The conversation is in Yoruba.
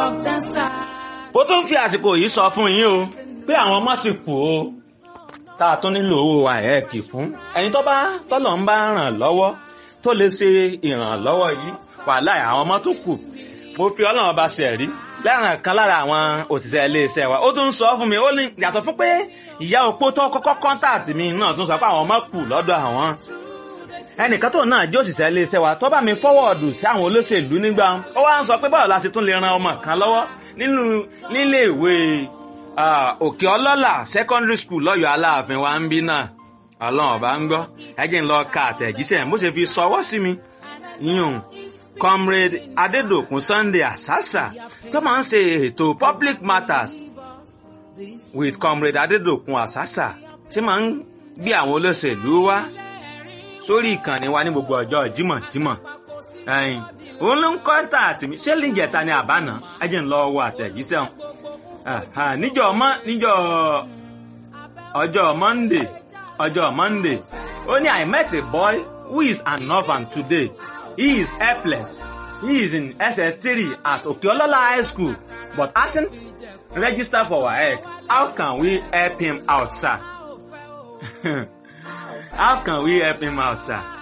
of dancer. ó tún fi àsìkò yìí sọ fún yín o pé àwọn ọmọ sì kù o tá a tún nílò owó àẹ́ẹ̀kì fún ẹni tó bá tọ́lọ̀ ń bá ràn lọ́wọ́ tó lè ṣe ìrànlọ́wọ́ yìí wàhálà àwọn ọmọ tó kù mo fi ọlọ́run ọba ṣe rí lẹ́ràn kan lára àwọn òṣìṣẹ́ iléeṣẹ́ wa ó tún sọ fún mi ó ní yàtọ̀ fún pé ìyá opó tó kọ́kọ́ kọ́ńtàtì mi náà tún sọ pé àwọn ọmọ kù lọ́dọ̀ àwọn ẹnìkan tó náà jẹ́ òṣìṣẹ́ iléeṣẹ́ wa tó bá mi fọ́wọ́ọ̀dù sí àwọn olóṣèlú nígbà ó wá ń sọ pé báwo la ṣe tún lè ran ọmọ kan lọ́wọ́ nínú nílé ìwé òkè ọlọ́là secondary school lọ́yọ̀ aláàfin wa ń bí náà ọlọ́run ọba ń gbọ́ ẹ jẹ́ ń lọ ka àtẹ̀jíṣẹ́ bó ṣe fi sọwọ́ sí mi yíyún comrade adedokun sunday asasa tó máa ń ṣe ètò public matters with comrade adedokun asasa tí máa ń gbé àwọn olóṣèlú wá sórí ìkànnì wa ní gbogbo ọjọ́ jímọ̀jímọ̀ ẹ̀yìn òun ló ń kọ́ńtà àtìmí ṣé lìjẹta ni àbáná ẹ jẹ́ ń lọ wọ àtẹ̀jíṣẹ́ wọn níjọ́ ọmọ níjọ́ ọjọ́ monday ọjọ́ monday ó ní i met a boy who is an orphan today he is helpless he is in ss3 at okeolola high school but hasn't registered for waec how can we help him out sir how can we help him out sir